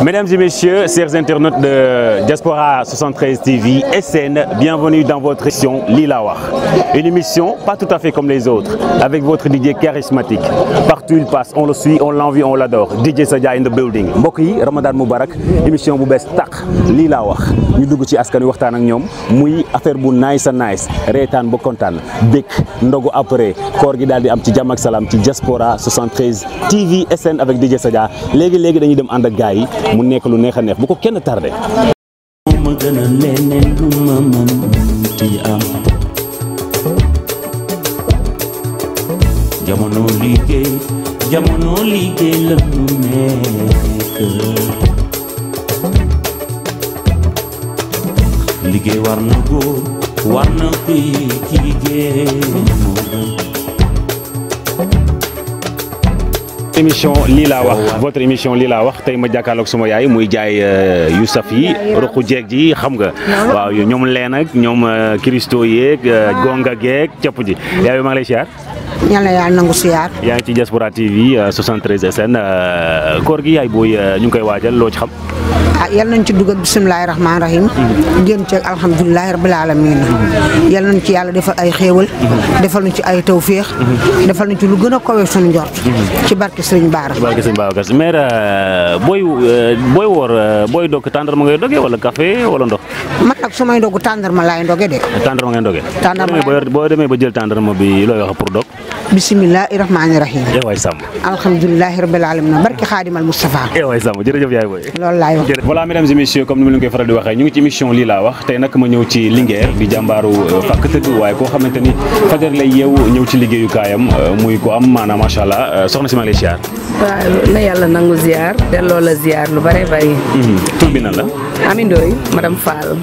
Mesdames et messieurs, chers internautes de Diaspora 73 TV SN, bienvenue dans votre émission Lila Wax. Une émission pas tout à fait comme les autres, avec votre DJ charismatique. Partout il passe, on le suit, on l'envie, on l'adore. DJ Sadia in the building. mbokk yi Ramadan Moubarak émission bu bees tàq Lila Wax ñu dugg ci askan wi waxtaan ak ñoom muy affaire bu nice a nice reetaan ba kontaan békk ndogu après koor gi daal di am ci jàmm ak salaam ci Diaspora 73 TV SN avec DJ Sadia léegi léegi dañuy dem ànd ak gars yi mu nekk lu neex a neex bu ko kenn tardé. ma gën a leneen lu ma mënti am jamono liggéey jamono liggéey la ñu nekk liggéey war na góor war na kuy ci liggéey moo gën émission lii laa wax votre émission lii laa wax tey ma jàkkaarloog sama yaay muy jaay yu saf yi ruqu jeeg ji xam nga waaw ñoom leen ak ñoom Christo yeeg gonga geeg cëpp ji yaay maa ngi lay siyaar yàlla yàlla nangu siyaar yaa ngi ci Diaspora TV 73 SN koor gi yaay booy ñu ngi koy waajal loo ci xam ah yal nañ ci dugg ak bisimilahi rahmaani rahim génn ci alhamdulilahi rabil alamin yal nañ ci yàlla defal ay xéewal defal nañ ci ay tawféex defal nañ ci lu gën a kawe suñu njort ci barke Sëriñ Baara barke sëñ Babacar mais booy booy woor booy dog tàndarma ngay doge wala café wala ndox man nag su may ndogu tàndarma laay ndoge de tàndarma ngay doge Tàndarma laay boo demee ba jël tàndarma bi looy wax pour dog bisimilahi rahmaani rahim eh waay sàmm alhamdulilahi rabil alamin barke xaadimal Moustapha eh waay sàmm jërëjëf yaay booy loolu laay wax voilà mesdames et messieurs comme ni ma leen koy faral di waxee ñu ngi ci émission lii laa wax tey nag ma ñëw ci Linguère di jàmbaaru fàkk tëdd waaye koo xamante ni fajar lay yeewu ñëw ci liggéeyukaayam muy ko am maanaam macha allah soxna si maa ngi lay ziar. waaw na yàlla nangu ziar delloo la ziar lu bare bari. tur bi nan la. Ami Ndoye madame Fall.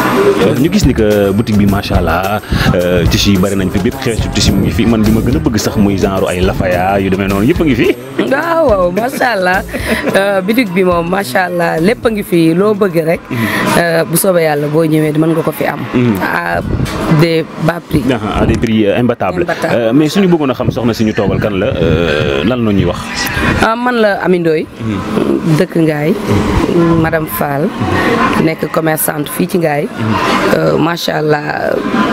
ñu gis ni que boutique bi macha allah tissu yi bari nañ fi bépp xeetu tissu mu ngi fi man bi ma gën a bëgg sax muy genre ay lafaya yu demee noonu yëpp a ngi fi. waaw waaw macha allah boutique bi moom macha allah lépp a ngi fi loo bëgg rek. bu soobee yàlla boo ñëwee mën nga ko fi am. à des bas prix. à des prix imbattables Imbattable. mais suñu bëggoon a xam soxna si ñu toogal kan la lan la ñuy wax. ah man la Ami Ndoye dëkk Ngaay madame Fall nekk commerçante fii ci Ngaay macha allah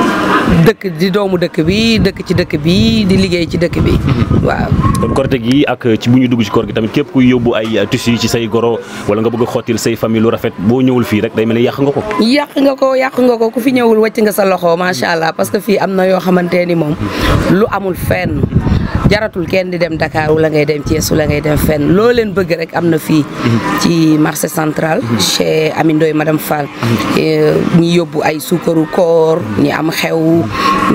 dëkk di doomu dëkk bi dëkk ci dëkk bi di liggéey ci dëkk bi waaw. kon korite gi ak ci bu ñu dugg ci koor gi tamit képp kuy yóbbu ay tissu yi ci say goro wala nga bëgg a xottil say famille lu rafet boo ñëwul fii rek day mel ni yàq nga ko. yàq nga ko yàq nga ko ku fi ñëwul wàcc nga sa loxo macha allah parce que fii am na yoo xamante ni moom lu amul fenn jaratul kenn di dem Dakar wala ngay dem Thiès wala ngay dem fenn loo leen bëgg rek am na fii ci marché central chez Ami Ndoye madame Fall ñi yóbbu ay suukaru koor ñi am xew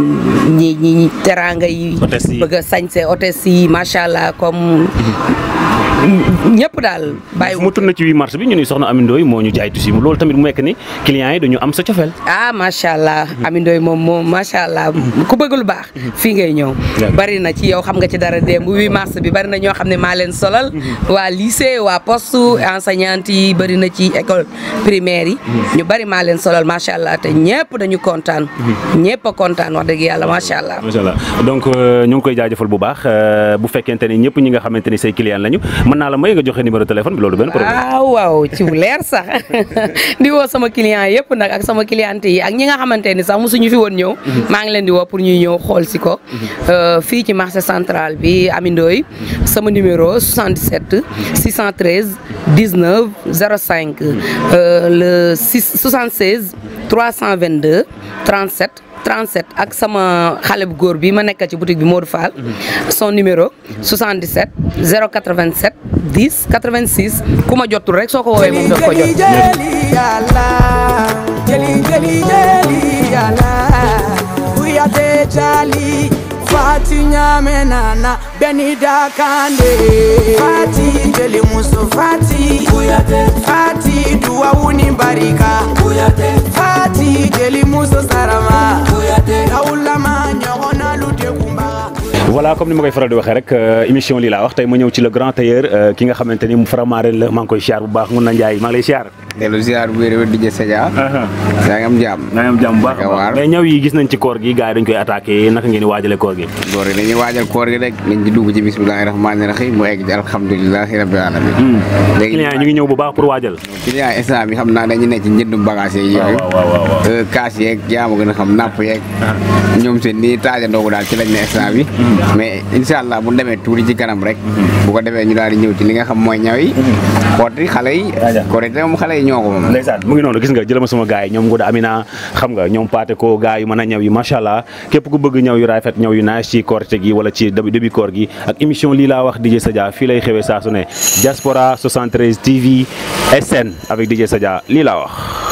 ñi ñi teraanga yi Hôtesse yi. bëgg a sañse hôtesse yi macha allah comme ñëpp daal bàyyi mu tourné ci 8 mars bi ñu ni soxna Ami Ndoye moo ñu jaay tissu loolu tamit mu nekk ni clients yi dañu am sa cofeel. ah macha allah Ami Ndoye moom moom macha allah ku bëgg lu baax fii ngay ñëw bari na ci yow xam nga ci dara démb 8 mars bi bari na ñoo xam ne maa leen solal waa lycée waa poste enseignante yi bari na ci école primaire yi ñu bari maa leen solal macha allah te ñëpp dañu kontaan ñëpp a kontaan wax dëgg yàlla macha allah macha allah donc euh, ñu ngi koy jaajëfal bu baax euh, bu fekkente ni ñëpp ñi nga xamante ni say clients lañu mën naa la may nga joxe numéro téléphone bi loolu benn problème. waaw waaw ci bu leer sax di woo sama client yëpp nag ak sama cliente yi ak ñi nga xamante ni sax mosuñu fi woon ñëw maa ngi leen di woo pour ñuy ñëw xool si ko Euh, fii ci marché central bi Ami Ndoye sama numéro 77 613 19 05 euh, le 6 76 322 37 37 ak sama xale bu góor bi ma nekk ci boutique bi Modou Fall son numéro 77 087 10 86 ku ma jotul rek soo ko woowee moom daf ko jot jeli yàlla jeli jeli jeli yàlla uyate cali fati ñame nana beni dakande fati jeli muso fati uyate fati duwawuni barika uyate fati jeli muso sarama uyate awulama ñogonalu dekumbaga voilà comme ni ma koy faral di waxee rek euh, émission lii laa wax tey ma ñëw ci le grand tailleur euh, ki nga xamante ni mu Faramareen la maa ngi koy siyaar bu baax mun na Njaay maa ngi lay siyaar. dellu ziar bu wér di Sadia yaa ngi am jàmm nga am jàmm bu baax a Naka baax waar. mais ñaw yi gis nañ ci koor gi gars yi dañ koy attaqué naka ngeen di waajale koor gi góor yi dañuy waajal koor gi rek nañ ci dugg ci bismillahi rahmaani rahim mu egg ci alhamdulilahi rabbil alamin léegi client yi ñu ngi ñëw bu baax pour waajal client instant bi xam naa dañu nekk ci njëndum bagage yeeg yooyu waaw waaw waaw Euh, kaas yeeg yaa ma gën a xam napp yeeg ñoom seen nii taajandoogu daal ci lañ ne instant bi mais incha allah bu demee tuuti ci kanam rek bu ko defee ñu daal di ñëw ci li nga xam mooy ñaw yi xooti xale yi Aja. korité moom xale yi ñoo ko moom ndeysaan mu ngi noonu gis nga jëlama sama gars yi ñoom Ngoda Amina xam nga ñoom paate ko gars yu mën a ñaw yi macha allah képp ku bëgg ñaw yu rafet ñaw yu nice ci korite gi wala ci début début koor gi ak émission lii laa wax DJ Sadia fii lay xewee saa su ne Diaspora 73 TV SN avec DJ Sadia lii laa wax